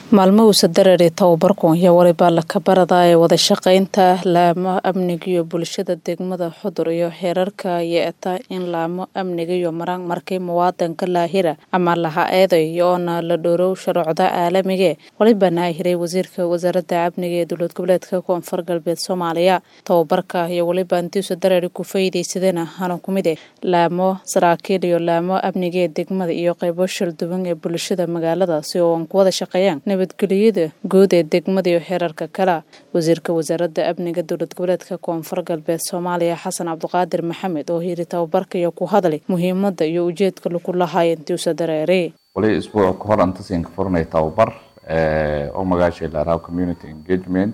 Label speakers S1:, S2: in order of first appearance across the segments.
S1: maalmahuusa darari tababarku iyo waliba lakabarada ee wada shaqeynta laamo amniga iyo bulshada degmada xudur iyo xeerarka yeeta in laamo amniga iyo maraan markii muwaadanka laahira ama laha eeday oona la dhowrow shuruucda caalamige walibana hiray wasiirka wasaaradda amniga ee dowlad goboleedka koonfur galbeed soomaaliya tababarka iyo waliba intiisa darari ku faa'iidaysadeen hana ku mid eh laamo saraakiil iyo laamo amniga ee degmada iyo qaybo shalduwan ee bulshada magaalada si oo aan ku wada shaqeeyaan nabadgeliyada guud ee degmada iyo xeerarka kale wasiirka wasaaradda amniga dowlad goboleedka koonfur galbeed soomaaliya xasan cabdiqaadir maxamed oo hiri tababarka iyo ku hadlay muhiimada iyo ujeedka lagu lahaay intiusa dareere
S2: wali isbuuc kahor intasin ka furnay tababar oo magaashay laaraha community engagement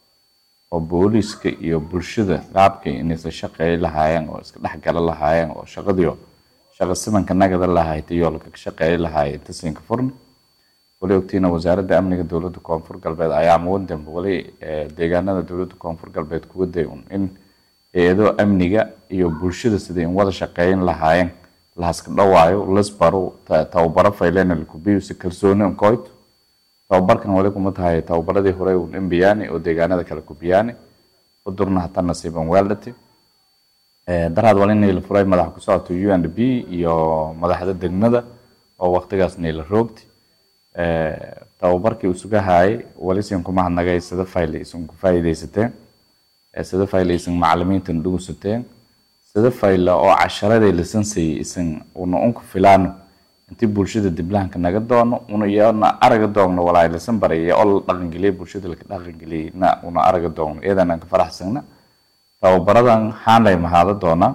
S2: oo booliiska iyo bulshada qaabkay inaysa shaqeey lahaayeen oo iska dhexgala lahaayeen oo shaqadiyo shaqa simanka nagada lahayd iyo laka shaqeey lahaay intasin ka furnay wali ogtiina wasaaradda amniga dowladda koonfur galbeed ayaa muwadanba wali deegaanada dowladda koonfur galbeed kuga day un in hay-ado amniga iyo bulshada siday in wada shaqeeyan lahaayeen lahaska dhawaayo lasbaro tababaro faylena lakubiyo si kalsooni unkoyt tababarkan wali kuma tahay tababaradii hore un imbiyaani oo deegaanada kale kubiyaani udurna hataa nasiiban weeldhati daraad wali niila furay madaxa ku socoto u n b iyo madaxda degmada oo waqtigaas niila roogti tababarkii usuga haayay wali sin kuma hadnagay sida fayl isin ku faa'iidaysateen sida fayl isin macalimiintan dhugusateen sida fayla oo casharaday lisansayay isin una unku filaano intii bulshada diblahanka naga doono una iyana araga doogno walaay lisan baraya oo la dhaqangeliyay bulshada laka dhaqangeliyay na una araga doogno iyadan aan ka faraxsana tababaradan xaanlay mahaada doonaa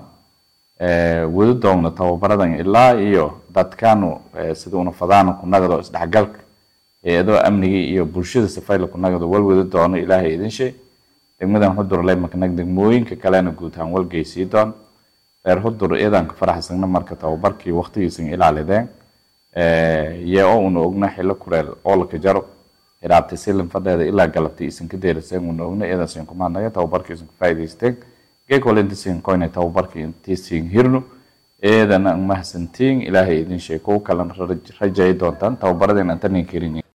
S2: wadi doogno tababaradan ilaa iyo dadkaanu sida una fadaano ku nagado isdhexgalka hay-adoo amnigii iyo bulshada safayla ku nagado wal wadi doono ilaahay idin shay degmadan xudur lay makanag degmooyinka kalena guud ahaan walgeysii doon reer xudur iyadan ka faraxsagna marka tababarkii waqtigiisan ilaalideen yee oo una ogna xilo kureel oo laka jaro hiraabtay silin fadheeda ilaa galabtay isan ka deeriseen una ogna iyadan sin kuma hadnaga tababarkii isan ka faa'iidaysteen geek wala intiisin koynay tababarkii intiisin hirno eedana mahadsantiin ilaahay idin sheeg kuwa kalena rajay doontaan tababaradeen antanin karin